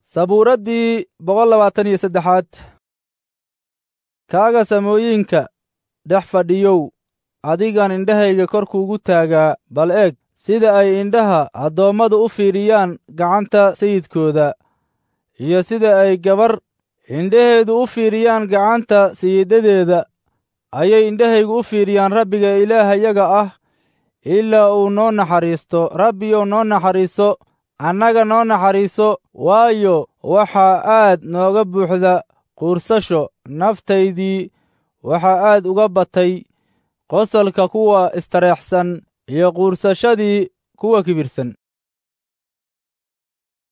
sabuuraddii boqol labaatan iyo saddexaad kaaga samooyinka dhex fadhiyow adigan indhahayga kor kuugu taagaa bal eeg sida ay indhaha addoommadu u fiiriyaan gacanta sayidkooda iyo sida ay gabar indhaheedu u fiiriyaan gacanta sayiddadeeda ayay indhahaygu u fiiriyaan rabbiga ilaahayaga ah ilaa uu noo naxariisto rabbiyow noo naxariiso annaga noo naxariiso waayo waxaa aad nooga buuxda quursasho naftaydii waxaa aad uga batay qosolka kuwa istareexsan iyo quursashadii kuwa kibirsan